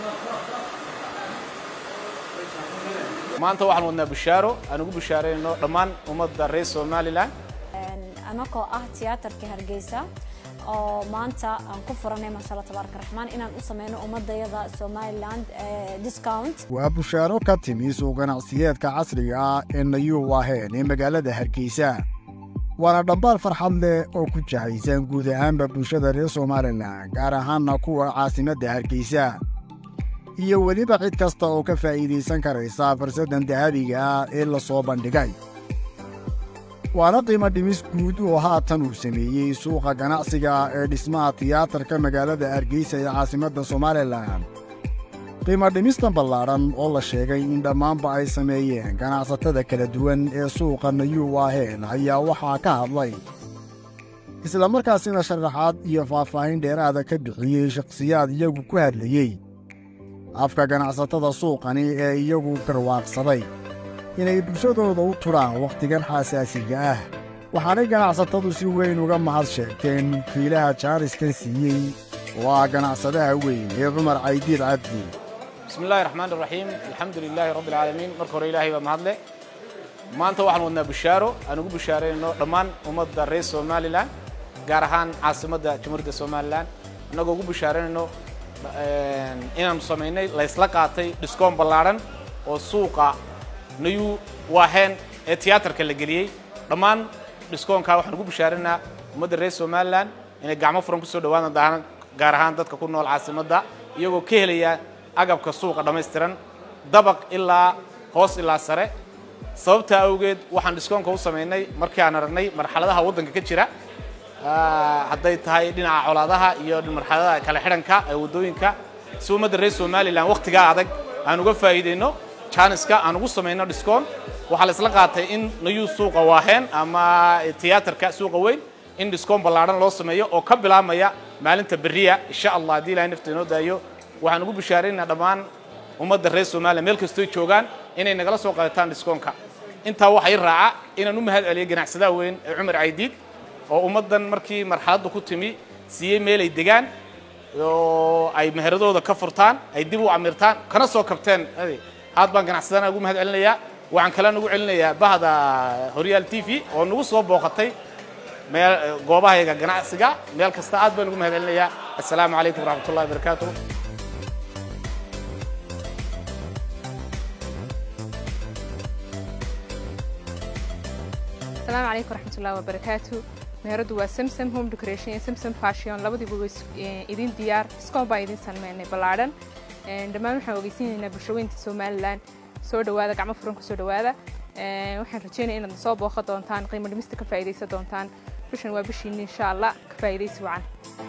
maanta waxaan wadnaa bishaaro aan ugu bishaarayno dhammaan ummadda reer somalilan anagoo ah tiyaatarka hargeysa oo maanta aan ku furanay maasha allah tabaaraka raxmaan inaan u sameyno ummadayada somaliland discount waa bushaaro ka timi suuq ganacsiyeedka casriga ah ee nayuu waaheen ee magaalada hargeysa waana dhambaal farxad leh oo ku jahaysan guud ahaanba bulshada reer somalilan gaar ahaanna kuwa caasimadda hargeysa iyo weliba cid kasta oo ka faa'iidaysan karaysa farsaddan dahabiga ah ee la soo bandhigay waana qiimo dhimis guud oo haatan uu sameeyey suuqa ganacsiga ee dhismaha tiyaatarka magaalada hargeysa ee caasimadda somalilan qiimo dhimistan ballaadhan oo la sheegay in dhammaanba ay sameeyeen ganacsatada kala duwan ee suuqa nayuu waaheen ayaa waxaa ka hadlay islamarkaasina sharaxaad iyo faahfaahin dheeraada ka bixiyey shakhsiyaad iyagu ku hadlayey afka ganacsatada suuqani ee iyagu garwaaqsaday inay bulshadooda u tudhaan wakhtigan xaasaasiga ah waxaanay ganacsatadu si weyn uga mahad sheegteen kiilaha jaariskan siiyey oo ah ganacsadaha weyn ee cumar caydiid cabdi bismi illaahi raxmaan iraxiim alxamdu lilaahi rabbi alcaalamiin marka hore ilaahay baa mahadle maanta waxaan wadnaa bishaaro aan ugu bishaarayno dhammaan ummadda reer somalilan gaar ahaan caasimadda jamhuuriyadda somalilan annagoo ugu bishaaraynayno inaanu samaynay laysla qaatay dhiskoon ballaadhan oo suuqa nayuu waaheen ee tiyaatarka la geliyey dhammaan dhiskoonkaa waxaan ugu bishaarinaynaa ummadda reer somalilan inay gacmo furan kusoo dhawaadaan daahan gaar ahaan dadka ku nool caasimadda iyagoo ka helaya agabka suuqa dhammaystiran dabaq ilaa hoos ilaa sare sababtaa awgeed waxaan dhiskoonka u samaynay markii aan aragnay marxaladaha waddanka ka jira hadday tahay dhinaca colaadaha iyo marxaladaha kala xidhanka ee waddooyinka si ummadda reer somalilan wakhtigaa adag aan uga faa'iidayno janiska aan ugu samayno dhiskoon waxaa la isla qaatay in nayuu suuqa waaheen ama tiyaatarka suuqa weyn in dhiskoon ballaadhan loo sameeyo oo ka bilaabmaya maalinta berriya insha allah haddii ilahay nafta inoo daayo waxaan ugu bishaaraynaa dhammaan ummadda reer somalilan meel kastooy joogaan inay nagala soo qaadataan dhiskoonka intaa waxaa i raaca inaan u mahad celiyo ganacsadaha weyn ee cumar caydiid oo ummaddan markii marxaladda ku timi siiyey meel ay degaan oo ay meheradooda ka furtaan ay dib u camirtaan kana soo kabteen aad baan ganacsadana ugu mahad celinayaa waxaan kalena ugu celinayaa bahda horyaal t v oo nagu soo booqatay meel goobahayaga ganacsiga meel kasta aad baan ugu mahad celinayaa assalaamu calaykum waraxmat ullahi wabarakaatu asalaamu calaykum waraxmatullahi wabarakaatu meheradu waa samsam home decoration iyo samsam fashion labadiiba way idin diyaar iskoon baan idin sameynay ballaadhan dhammaan waxaan ogeysiinaynaa bulshooyinka somalilan soo dhawaada gacmo furan ku soo dhawaada waxaan rajeynaya inaad soo booqan doontaan qiimo dhimista ka faa'iidaysan doontaan bishan waa bishiinni insha allah ka faa'iidaysi wacan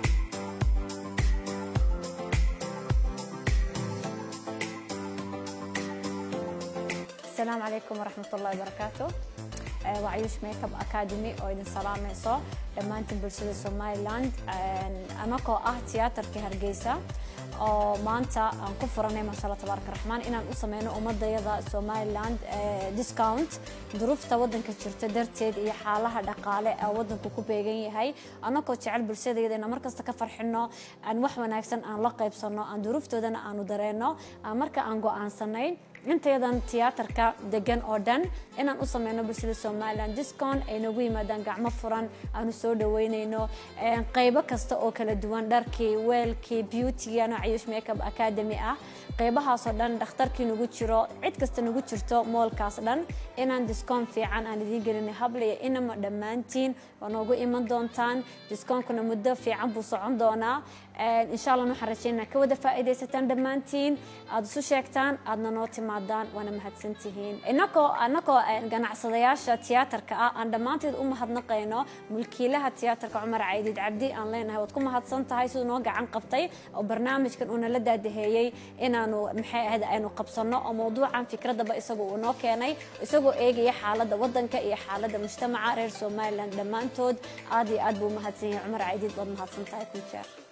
asalaamu calaykum waraxmat ullahi wabarakaatu waa cayuush makeup academy oo idin salaamayso dhammaantiin bulshada somaliland anagoo ah tiyaatarka hargeysa oo maanta aan ku furanay maasha allah tabaaraka raxmaan inaan u sameyno ummadayada somaliland discount duruufta waddanka jirta darteed iyo xaalaha dhaqaale ee waddanku ku beegan yahay anagoo jecel bulshadayada inaan markasta ka farxino aan wax wanaagsan aan la qaybsano aan duruuftoodana aanu dareenno marka aan go'aansanay intayadan tiyaatarka degan oo dhan inaan u sameyno bulshada somalilan discon ay noogu yimaadaan gacmo furan aanu soo dhaweynayno qaybo kasta oo kala duwan dharkii weelkii beautygana cayuush makeup academy ah qaybahaasoo dhan dhakhtarkii nagu jiro cid kasta nagu jirto moolkaas dhan inaan discon fiican aan idiin gelinay hablaya inama dhammaantiin waa noogu iman doontaan discoonkuna muddo fiican buu socon doonaa insha allah waxaan rajeynaa ka wada faa'iidaysataan dhammaantiin aad isu sheegtaan aadna noo timaadaan waana mahadsantihiin inagoo anagoo ganacsadayaasha tiyaatarka ah aan dhammaanteed u mahadnaqayno mulkiilaha tiyaatarka cumar caydiid cabdi aan leenahay waad ku mahadsan tahay siduu noo gacan qabtay oo barnaamijkan uuna la daadaheeyey inaanu maxay ahayd aynu qabsanno oo mawduucan fikradaba isagu uu noo keenay isagoo eegaya xaaladda waddanka iyo xaaladda mujtamaca reer somaliland dhammaantood aad iyo aad buu mahadsan yahay cumar caydiid waad mahadsan tahay ku jeer